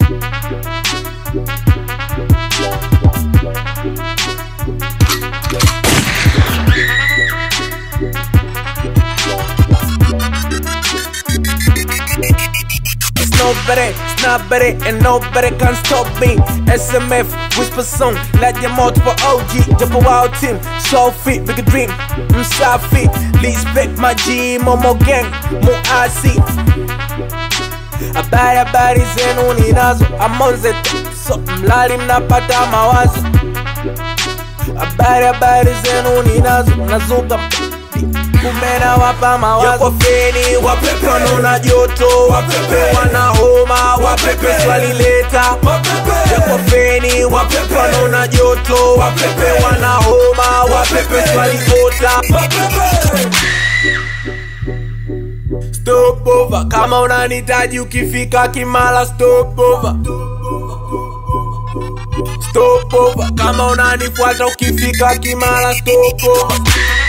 It's nobody, it's nobody, and nobody can stop me. SMF, whisper song, like your multiple OG, jump a wild team, so fit, big dream, msafi, respect my G, Momo gang, mo asi. Habari habari zenu ninazo, amonze so mlali mnapata mawazo. Habari habari zenu ninazo, nazuka kumena wapa mawazo Yako feni wapepe wanaona joto wapepe wana homa wapepe swalileta Yako feni wapepe wanaona joto wapepe wana homa wapepe swaliota Stop over kama unanitaji ukifika Kimara stop over Stop over kama unanifuata ukifika Kimara stop over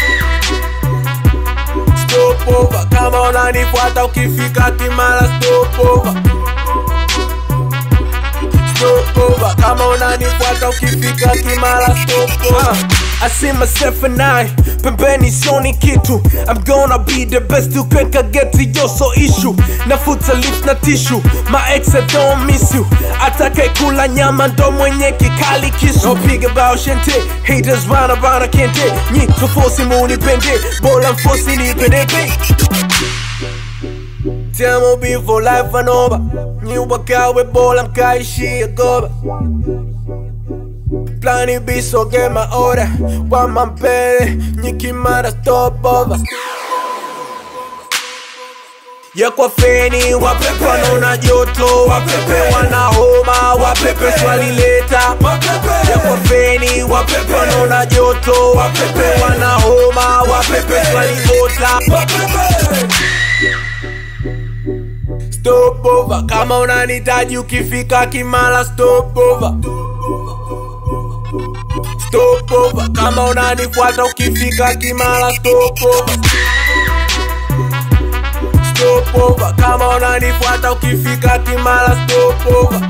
stop over kama unanifuata ukifika Kimara stop over stop over kama unanifuata ukifika Kimara stop over I see myself and I pembeni sioni kitu I'm gonna be the best you can get yo so issue nafuta lift na tissue my ex I don't miss you atakaye kula nyama ndo mwenye kikali kisu no pig about shente haters run around I can't date nyi tufosi munipende bora mfosi nipendebe Tell me for life and over Nyi wakawe bora mkaishia goba Plani biso get my order Wama mbele Nyi Kimara stop over Yakwa feni wapepe wanaona joto wapepe wana homa wapepe swalileta Yakwa feni wapepe wanaona joto wapepe wana homa wapepe swaliota Stop over kama unanitaji ukifika Kimara stop over Stop over kama unanifuata ukifika Kimara stop over Stop over kama unanifuata ukifika Kimara stop over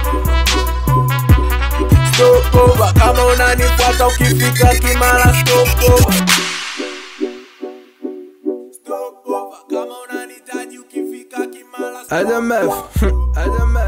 Stop over kama unanifuata ukifika Kimara stop over Stop over kama unanitaji ukifika Kimara stop over Adamef, Adamef.